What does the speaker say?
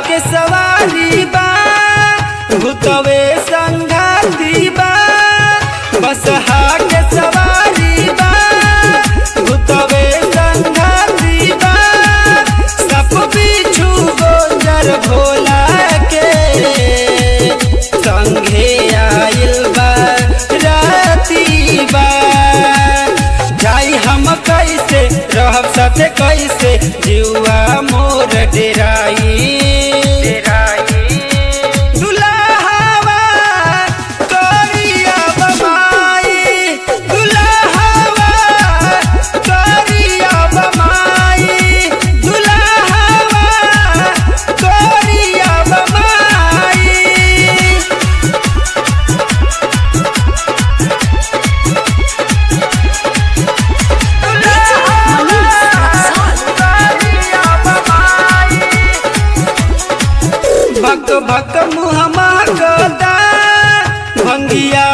के सवारी बा भूतवे संघाती बा बसहा के सवारी बा भूतवे संघाती बा सप बिच्छू गोजर भोला के संघे आइल बा राती बा जाई हम कैसे रहब साथे कैसे जुआ मोर डेराई दुल्हावा करिया बमाई दुल्हावा करिया बमाई दुल्हावा करिया बमाई भक भक मुहमा गदा भंगिया